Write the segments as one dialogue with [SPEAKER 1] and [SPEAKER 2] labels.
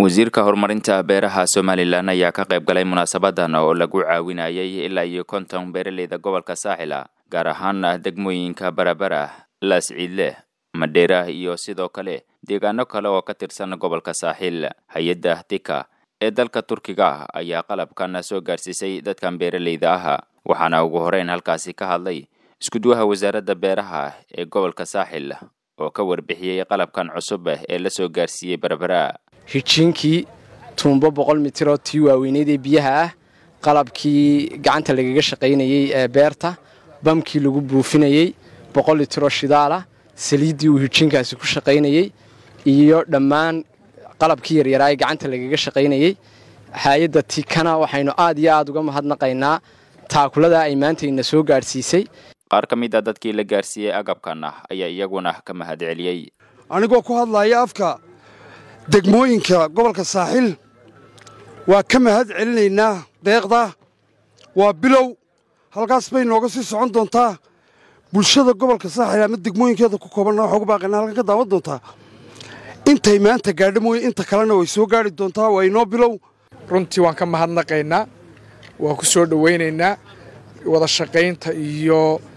[SPEAKER 1] wasiirka horumarinta beeraha somalilan ayaa ka qayb galay munaasabadan oo lagu caawinayay ilaa iyo konton beeraleyda gobolka saaxila gaar ahaan degmooyinka barabara laasciidle madheera iyo sidoo kale deegaano kale oo ka tirsan gobolka saaxil hay-adda tika ee dalka turkiga ayaa qalabkan soo gaarsiisay dadkan beeraleyda ah waxaana ugu horeyn halkaasi ka hadlay iskuduwaha wasaaradda beeraha ee gobolka saaxil oo ka warbixiyey qalabkan cusub ee la soo gaarsiiyey berbera
[SPEAKER 2] hijiinkii tuumbo boqol mitiroo tii waaweyneyd ee biyaha ah qalabkii gacanta lagaga shaqaynayey ee beerta bamkii lagu buufinayey boqol litiroo shidaalah saliiddii uu hijiinkaasi ku shaqaynayey iyo dhammaan qalabkii yaryaraa ee gacanta lagaga shaqaynayey hay-adda tikana waxaynu aad iyo aad uga mahadnaqaynaa taakuladaa ay maanta ina soo gaadhsiisay
[SPEAKER 1] qaar ka mid a dadkii la gaarsiiyey agabkan ayaa iyaguna ka mahad celiyey
[SPEAKER 3] anigoo ku hadlaaya afka degmooyinka gobolka saaxil waa ka mahad celinaynaa deeqda waa bilow halkaas bay nooga sii socon doontaa bulshada gobolka saaxil ama degmooyinkeeda ku koobanna waxaa ugu baaqaynaa halkan ka daawan doontaa intay maanta gaadho mooye inta kalena way soo gaadhi doontaa waa inoo bilow
[SPEAKER 4] runtii waan ka mahadnaqaynaa waan ku soo dhowaynaynaa wada shaqaynta iyo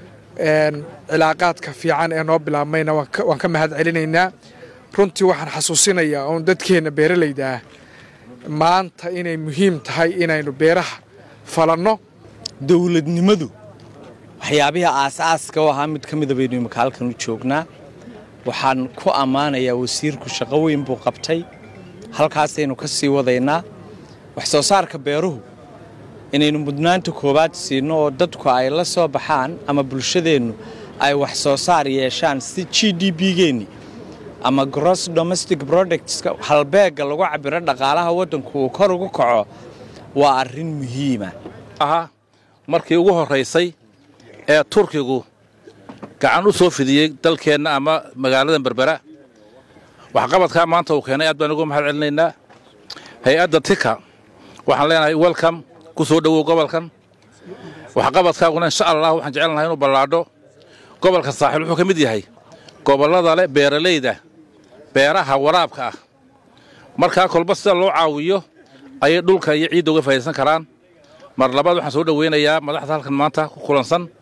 [SPEAKER 4] cilaaqaadka fiican ee noo bilaabmayna waan ka mahad celinaynaa runtii waxaan xasuusinayaa oon dadkeenna beeralayda ah maanta inay muhiim tahay inaynu beeraha falanno
[SPEAKER 5] dowladnimadu waxyaabihii aas-aaska u ahaa mid ka mida baynu imika halkan u joognaa waxaan ku ammaanayaa wasiirku shaqo weyn buu qabtay halkaasaynu ka sii wadaynaa wax soo saarka beeruhu inaynu mudnaanta koowaad siinno oo dadku ay la soo baxaan ama bulshadeennu ay wax soo saar yeeshaan si g d b-geenni ama gross domestic productska halbeegga lagu cabiro dhaqaalaha waddanku uu kor ugu kaco waa arrin muhiima
[SPEAKER 6] aha markii ugu horraysay ee turkigu gacan u soo fidiyey dalkeenna ama magaalada berbera waxqabadkaa maanta uu keenay aad baan ugu mahad celinaynaa hay-adda tika waxaan leenahay welcome ku soo dhowow gobolkan waxqabadkaaguna insha allah waxaan jecelnahay inuu ballaadho gobolka saaxiil wuxuu ka mid yahay gobollada leh beeralayda beeraha waraabka ah markaa kolba sida loo caawiyo ayay dhulka iyo ciidda uga faa'idaysan karaan mar labaad waxaan soo dhowaynayaa madaxda halkan maanta ku kulansan